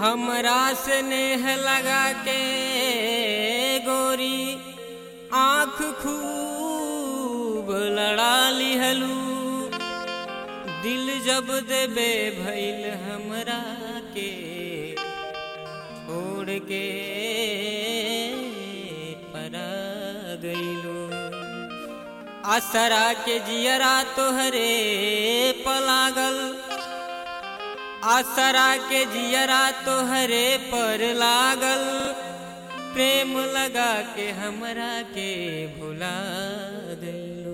हमरा से नेह लगा के गोरी आँख खूब लड़ा लिहलू दिल जब देबे भइल हमरा के छोड़ के परा गइलू असरा के जियरा तोहरे पलागल आसरा के जियरा तोहरे पर लागल प्रेम लगा के हमरा के भुला गइलू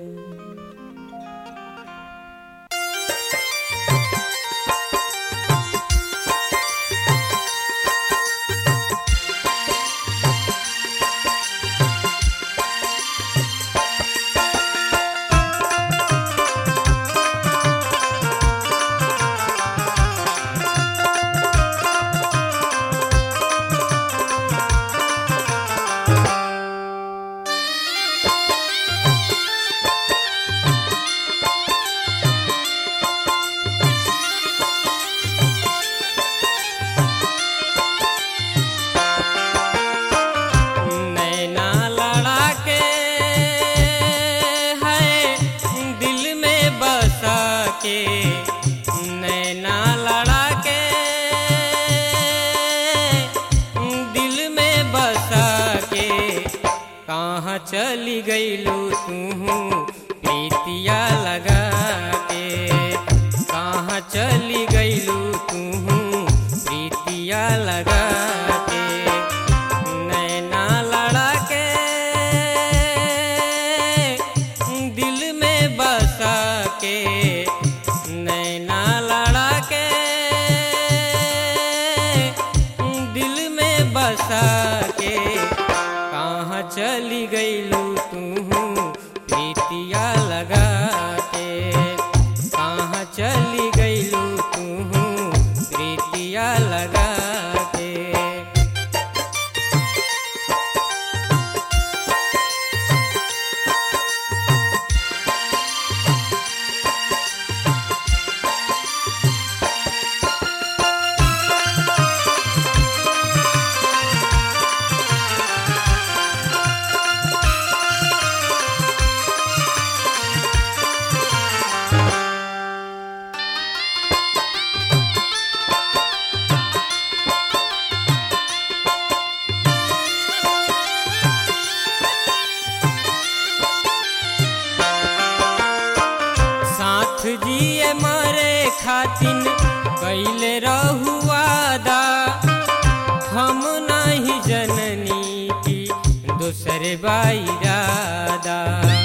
नैना लड़ा के है दिल में बसा के नैना लड़ा के दिल में बसा के कहाँ चली गईलू तू प्रीतिया लगा के कहाँ चली गईलू तू प्रीतिया लगा के नैना लड़ा के दिल में बसा के नैना लड़ा के दिल में बसा के कहाँ चली गईलू तू प्रीतिया लगा के कहाँ चली गईलू तू प्रीतिया लगा के साथ जिए मरे खातिन कैले रहुआदा हम नहीं जननी की दूसर बाईरादा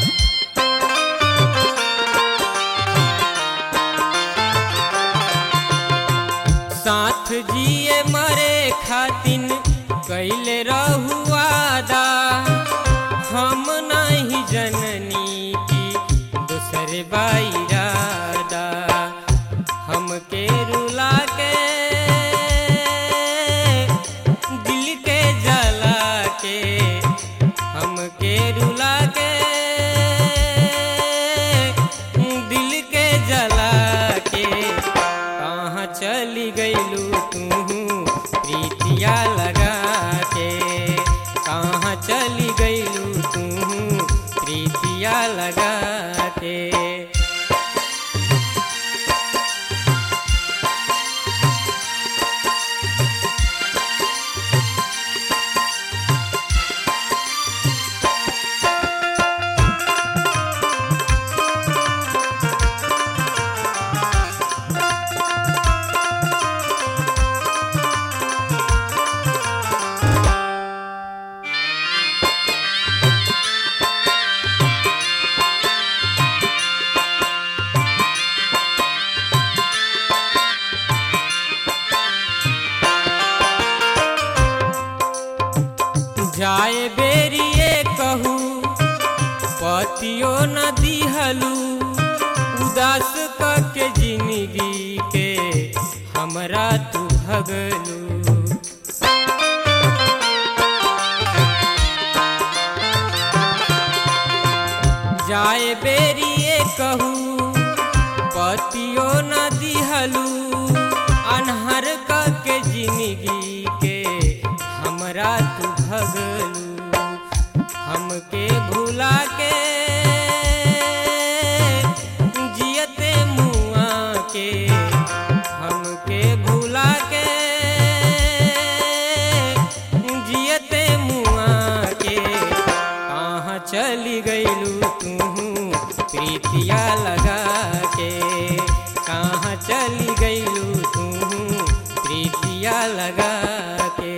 साथ जिए मरे खातिन कैले रहुआदा हम नहीं जननी की दूसर बाईरादा हमके रुला के दिल के जला के हमके रुला के दिल के जला के कहाँ चली गईलू तू प्रीतिया लगा के कहाँ चली गईलू तू प्रीतिया लगा के जाए बेरिए कहू पतियो न दिहलू उदास के जिंदगी के हमरा तू भगलू जाए बेरिए कहू पतियो न दिहलू अनहर के जिन लगा के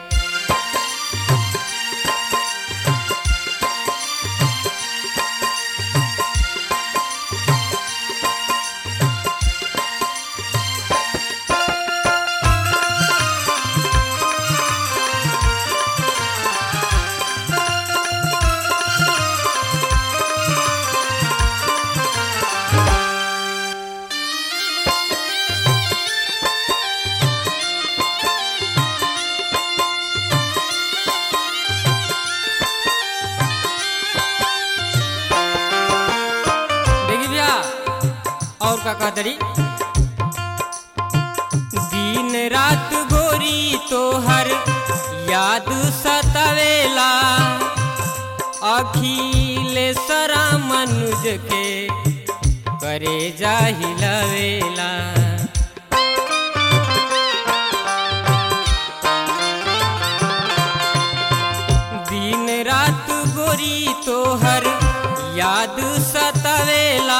देखी भैया और का कहतरी दिन रात गोरी तोहर याद सतावेला अखिलेश्वरा मनुज के करे जाहिलवेला दिन रात गोरी तोहर याद सतावेला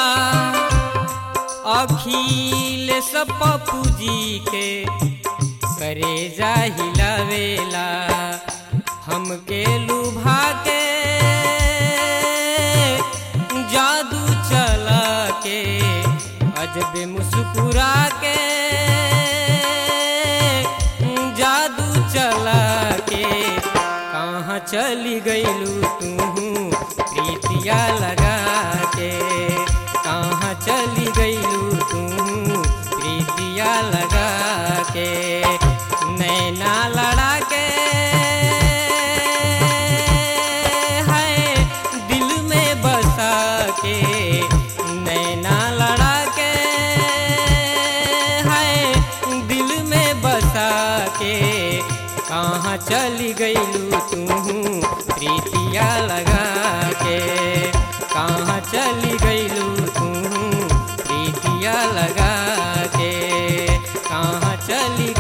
अखिलेश पप्पू जी के करे जाहिलवेला हमके लुभा के जादू चला के अजब मुस्कुरा के जादू चला के कहाँ चली गईलू तू प्रीतिया लगा के कहाँ चली गईलू तू प्रीतिया लगा के नैना लड़ा के है दिल में बसा के नैना लड़ा के है दिल में बसा के कहाँ चली गईलू तू प्रीतिया लगा के कहाँ चली गईलू तू प्रीतिया लगा के कहाँ चली